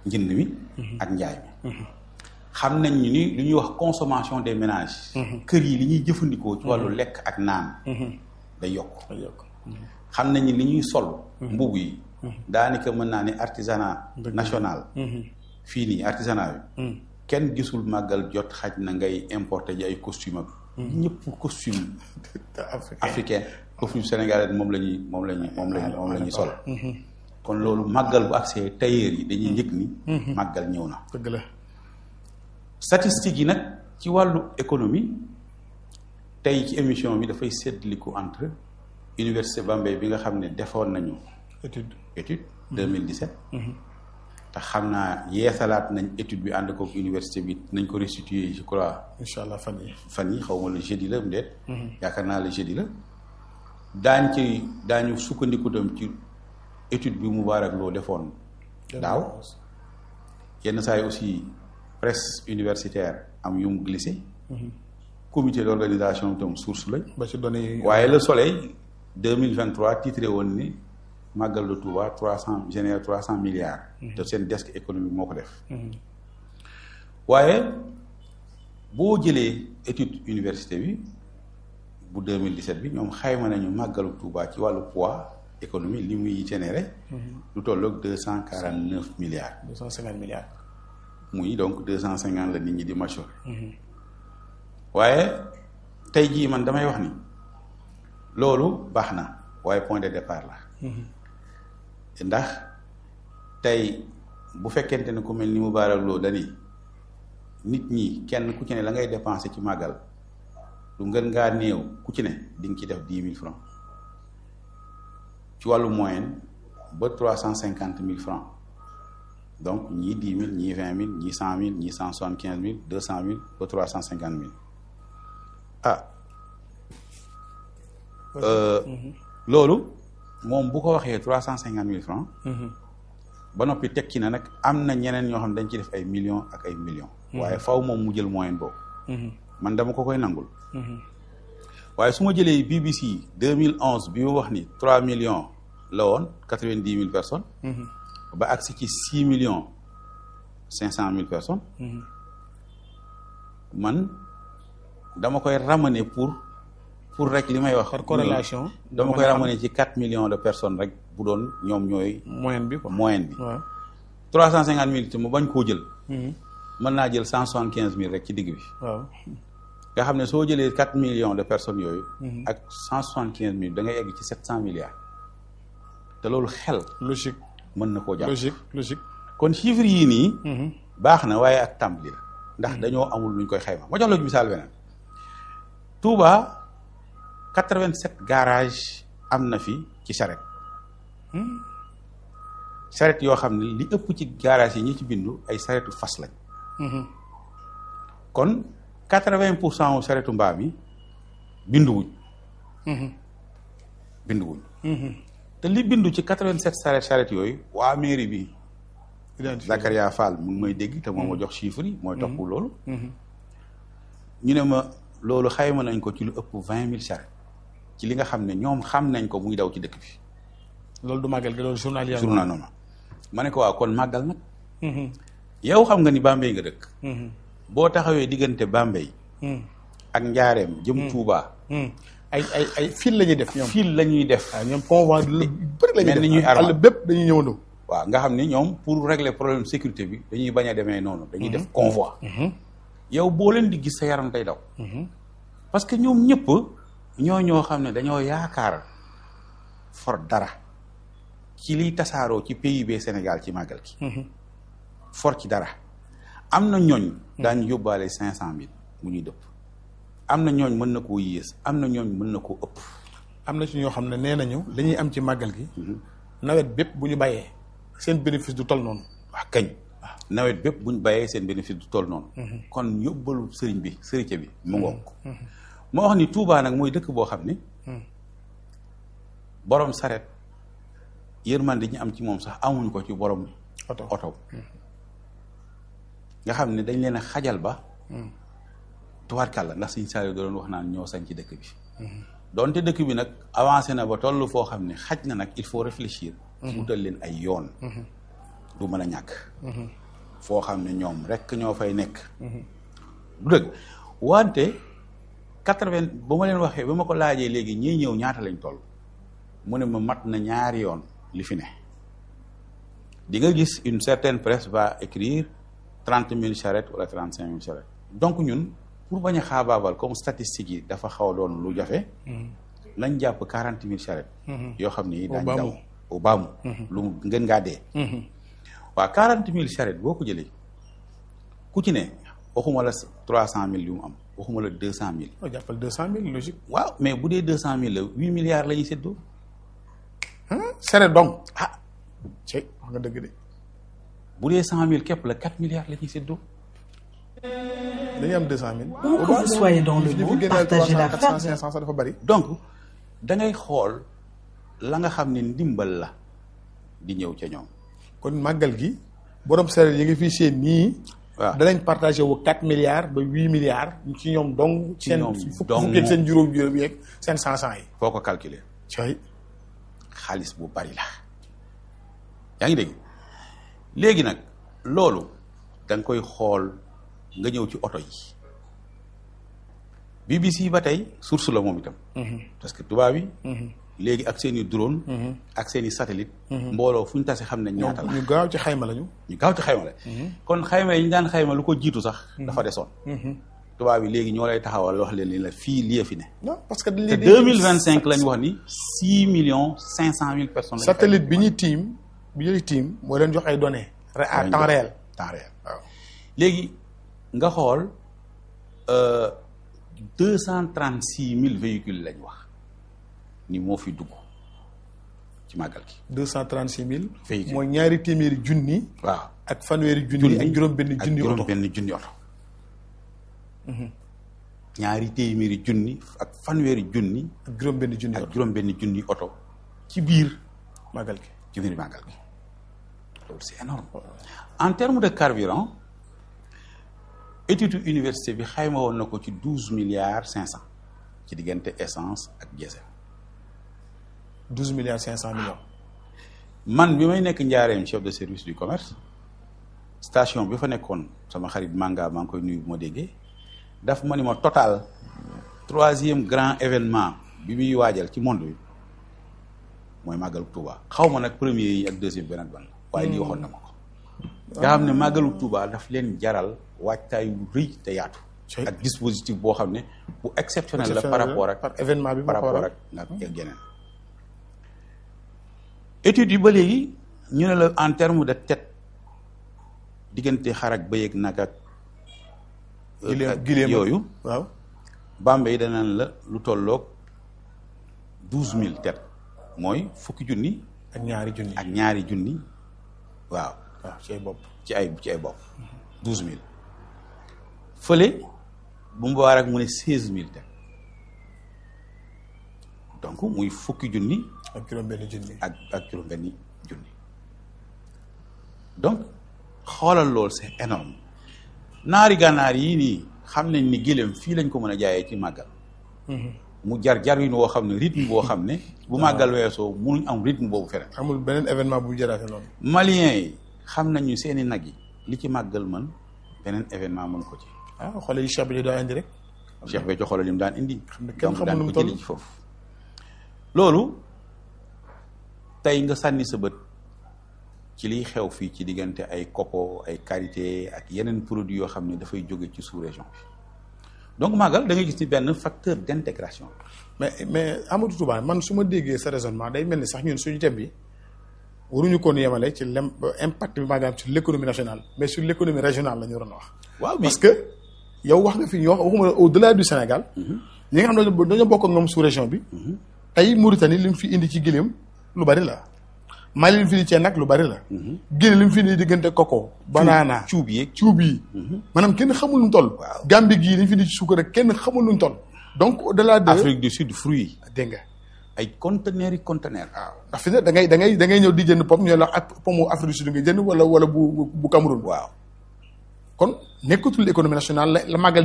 njënd mi ak njaay mi xam nañ ni li ñuy wax consommation des ménages kër yi li ñuy jëfandikoo ci wàllu lekk ak naan day yokk xam nañ ni li ñuy sol mbubb yi daanaka mën naa ne artisanat national fii nii artisanat bi kenn gisul màggal jot xaj na ngay importer ji ay costume ak ñëpp costume africain costume sénégalais moom la ñuy moom la ñuy moom la ñuy moom la ñuy sol kon loolu màggal bu accès tailleur yi dañuy njëkk ni màggal ñëw na dëgg la statistiques yi nag ci wàllu économie tey ci émission bi dafay séddaliku entre université Bambey bi nga xam ne defoon nañu étude étude 2017 te xam naa yeesalaat nañ étude bi ànd kook université bi nañ ko restituer je crois incha allah fan yi fan yi xaw ma le jeudi la mu deet yaakaar naa le jeudi la daañ ci daañu sukkandiku tam ci étude bi Moubarak Lo defoon daaw yenn saa yi aussi presse universitaire am yu mu glissé comité d'organisation tam source lañ ba ci données yi waaye le soleil deux mille vingt trois titré woon ni màggal de Touba trois cent génère trois cent milliards te seen desk économique moo ko def waaye boo jëlee étude université bi bu 2017 bi ñoom xayma nañu màggalu Touba ci wàllu poids économie li muy généré lu tolloog deux cent quarante neuf milliards deux cent cinquante milliards muy donc deux cent cinquante la nit ñi di majoré waaye tey jii man damay wax ni loolu baax na waaye point de départ la ndax tey bu fekkente ne ku mel ni Moubarak Lo dani nit ñi kenn ku ci ne la ngay dépensé ci màggal lu ngën ngaa néew ku ci ne di nga ci def dix mille francs ci wàllu moyenne ba trois cent cinquante mille francs donc ñii dix mille ñii vingt mille ñii cent mille ñii cent soixante quinze mille deux cent mille ba trois cent cinquante mille ah loolu moom bu ko waxee trois cent cinquante mille francs ba noppi tekki na nag am na ñeneen ñoo xam ne dañ ci def ay millions ak ay millions waaye faw moom mu jël moyenne boobu man dama ko koy nangul waaye su ma jëlee BBC deux mille onze bi mu wax ni trois millions la woon quatre vingt dix mille personnes ba agsi ci six millions cinq cent mille personnes man dama koy ramener pour pour rek li may wax par corrélation dama koy ramener ci quatre millions de personnes rek bu doon ñoom ñooy moyenne bi quoi moyenne bi waaw trois cent cinquante mille te mu bañ koo jël mën naa jël cent soixante quinze mille rek ci digg bi waaw nga xam ne soo jëlee quatre millions de personnes yooyu ak cent soixante quinze mille da ngay egg ci sept cent milliards te loolu xel logique mën na koo jàpp logique logique kon chiffres yii nii baax na waaye ak tàmbali la ndax dañoo amul luñ koy xayma ma jox la misaal beneen Touba quatre-vingt-sept garage am na fi ci charrette charrette yoo xam ne li ëpp ci garage yi ñi ci bindu ay charrettu fas lañ kon quatre-vingt pour cent wu charrettu mbaam yi binduwuñ binduwuñ te li bindu ci quatre-vingt-sept charrette charrette yooyu waa mairie bi Zakaria Fall mu ngi may dégg te moo ma jox chiffre yi mooy topp loolu ñu ne ma loolu xayma nañ ko ci lu ëpp vingt mille charrette ci li nga xam ne ñoom xam nañ ko muy daw ci dëkk bi loolu du màggal gi loolu journalier journal noonu ma ne ko waaw kon màggal nag yow xam nga ni Bambey nga dëkk boo taxawee diggante Bambey ak njaareem jëm Touba ay ay ay fil la ñuy def ñoom fil la ñuy def waaw ñoom convoi lu bëri la ñuy mel def ni ñuy àll armal. bépp dañuy ñëwandoo waaw nga xam ni ñoom pour régler problème sécurité bi dañuy bañ a demee noonu dañuy def convoi yow boo leen di gis sa yaram day daw parce que ñoom ñëpp ñoo ñoo xam ne dañoo yaakaar for dara ci liy tasaaroo ci PIB Sénégal ci màggal gi for ci dara am na ñooñ daañu yóbbaale cinq cent mille mu ñuy dëpp am na ñooñ mën na koo yées am na ñooñ mën na koo ëpp am na ci ñoo xam ne nee nañu li ñuy am ci màggal gi nawet bépp bu ñu bàyyee seen bénéfice du toll noonu wax kañ nawet bépp buñ bàyyee seen bénéfice du toll noonu kon yóbbalu sëriñ bi sëriñ bi mu ngoog moo wax ni Touba nag mooy dëkk boo xam ni borom saret yërmande ñu am ci moom sax amuñ ko ci borom oto oto nga xam ne dañ leen a xajal ba tubaarkàlla ndax suñ saa yu doon wax naan ñoo sañ ci dëkk bi donte dëkk bi nag avancé na ba toll foo xam ne xaj na nag il faut réfléchir wutal leen ay yoon du mën a ñàkk foo xam ne ñoom rek ñoo fay nekk du dëgg wante quatre-vingt ba ma leen waxee ba ma ko laajee léegi ñii ñëw ñaata lañ toll mu ne ma mat na ñaari yoon li fi ne di nga gis une certaine presse va écrire trente mille charrettes wala trente cinq mille charrettes donc ñun pour bañ a xaabaabal comme statistiques yi dafa xaw a doon lu jafe lañ jàpp quarante mille charrettes yoo xam ni daañ baamu. daw au baamu lu mu ngeen ngaa dee waaw quarante mille charrettes boo ko jëlee ku ci ne waxuma la trois cent mille yu mu am waxuma la deux cent mille oo jàppal deux cent mille logique waaw mais bu dee deux cent mille la huit milliards la ñuy séddoo sere dong ah ci wax nga dëgg de bu dee cent mille képp la quatre milliards la ñuy séddoo dañuy am deux cent mille Où que vous soyez dans le monde, partagez la quatre cent fête. cinq cent sax dafa bari donc da ngay xool la nga xam ne ndimbal la di ñëw ca ñoom kon màggal gi borom sere yi nga fii seen nii waaw danañ partagé wu quatre milliards ba huit milliards ci ñoom dong Ci seen ñoom fukk dong. fukk yeeg seen juróom juróom yeeg seen cent cent yi foo ko calculer cay xaalis bu bari la yaa ngi dégg léegi nag loolu da nga koy xool nga ñëw ci oto yi BBC ba tey source la moom itam parce que tubaab yi léegi ak seen i drone ak seen i satellite mbooloo fu ñu tase xam ne ñaata la ñu gaaw ci xayma lañu ñu gaaw ci xayma la kon xayma yi ñu daan xayma lu ko jiitu sax dafa desoon tubaab yi léegi ñoo lay taxawal wax leen ni la fii lii fi ne non parce que dañ te leen di- deux mille vingt cinq la ñu wax ni six millions cinq cent mille personnes lañu satellite bi ñuy tiim bi ñuy tiim moo leen jox ay données re- à lañ temps jox. réel temps réel waaw léegi nga xool deux cent trente six mille véhicules lañ wax ni moo fi dugg ci màggal gi deux cent trente six mille Véhicule. mooy ñaari téeméeri junni waaw ak fanweeri junni ak juróom benn junni ak oto juróom benn junni oto ñaari téeméeri junni ak fanweeri junni ak juróom benn junni ak oto juróom benn junni oto ci biir màggal gi ci biir màggal gi loolu c'est énorme en termes de carburant étude université bi xayma woon na ko ci douze milliards cinq cent ci diggante essence ak diesel douze milliards cinq cent millions man bi may nekk njaareem chef de service du commerce station bi fa nekkoon sama xarit Manga maa ngi koy nuyu bu ma déggee daf ma ni ma total troisième grand événement bi muy waajal ci monde bi mooy màggalu Touba xaw ma nag premier yi ak deuxième beneen ban waaye lii waxoon na ma ko nga xam ne màggalu Touba daf leen jaral waajtaay wu rëy te yaatu Cey. ak dispositif boo xam ne bu exceptionnel la par rapport ak par événement bi par moo ko rapport waral. ak nga ak yeneen études yi ba léegi ñu ne la en terme de tête diggante xar ak bëy ak nag ak gileem ak gileem yooyu waaw Bambey danaan la lu tolloog douze mille têtes mooy fukki junni ak ñaari junni ak ñaari junni waaw waaw ci ay bopp ci ay ci ay bopp douze mille fële bu mu baar ak mu ne seize mille têtes donc muy fukki junni ak juróom benn junni ak ak juróom-benni junni donc xoolal loolu c'est énorme naari gànnaar yii nii xam nañ ni gëléem fii lañ ko mën a jaayee ci màggal mu jar jar wi woo xam ne rythme boo xam ne bu màggal weesoo munuñ am rythme boobu feneen amul beneen événement bu jaraate noonu maliens yi xam nañu seeni nag yi li ci màggal mën beneen événement mën ko ci ah xoole yi Cheikh bi daa indi rek Cheikh Béthio xoolal li mu daan indi ne kenn donc xamul daan nu mu ko jëli toll. ci foofu loolu tey nga sànni sa bët ci liy xew fii ci diggante ay coco ay karité ak yeneen produits yoo xam ne dafay jóge ci sous-région bi donc màggal da ngay gis ni benn facteur d'intégration mais mais Amadou Touba man su ma déggee sa raisonnement day mel ni sax ñun suñu thème bi waruñu koon yemale ci lem impact bi maanaam sur l'économie nationale mais sur l'économie régionale la ñu waroon a wax waaw parce que yow wax nga fi ñu wax waxuma au delà du Sénégal ñi nga xam ne dañoo bokk ak ñoom sous région bi tey Mauritanie li mu fi indi ci giléem lu bari la Mali li mu fi indi ci nag lu bari la Guinée li mu fi indi diggante coco banana cuub yeeg cuub yi maanaam kenn xamul nu mu toll Waaw. Gambie gii li mu fi indi ci suukar rek kenn xamul nu mu toll donc au delà de Afrique du Sud fruits dégg nga ay conteneurs yi conteneurs waaw ndax fi ne da ngay da ngay da ngay ñëw di jënd pom ñoo la ak pomu Afrique du Sud nga jënd wala wala bu bu bu Cameroun waaw kon nekkatul économie nationale la la màggal